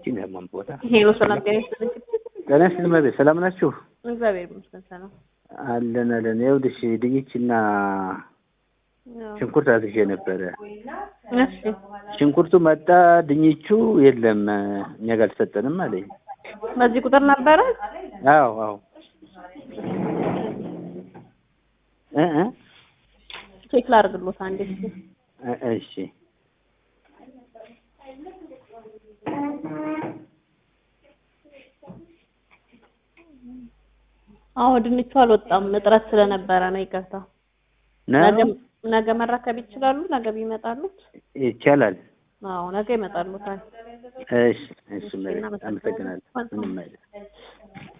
ይችን ያማን ቦታ ሄሎ ሰላም ጤና ይስጥልኝ። ጤና ይስጥልኝ መቤት ሰላም ናችሁ? እግዚአብሔር ይመስገን ሰላም። አለን አለን። ይኸውልሽ ድንችና ያው፣ ሽንኩርት አዝዤ ነበረ። እሺ ሽንኩርቱ መጣ፣ ድንቹ የለም እኛ ጋር አልተሰጠንም አለኝ። በዚህ ቁጥር ነበረ። አዎ አዎ እ እ ቼክ ላድርግሎት አንዴ እስኪ። እ- እሺ አዎ ድንቹ አልወጣም እጥረት ስለነበረ ነው። ይቅርታ። ነገ ነው ነገ መረከብ ይችላሉ? ነገ ቢመጣሉት? ይቻላል። አዎ ነገ ይመጣሉታል። እሺ እሺ መቤት አመሰግናለሁ። ምንም አይደለም።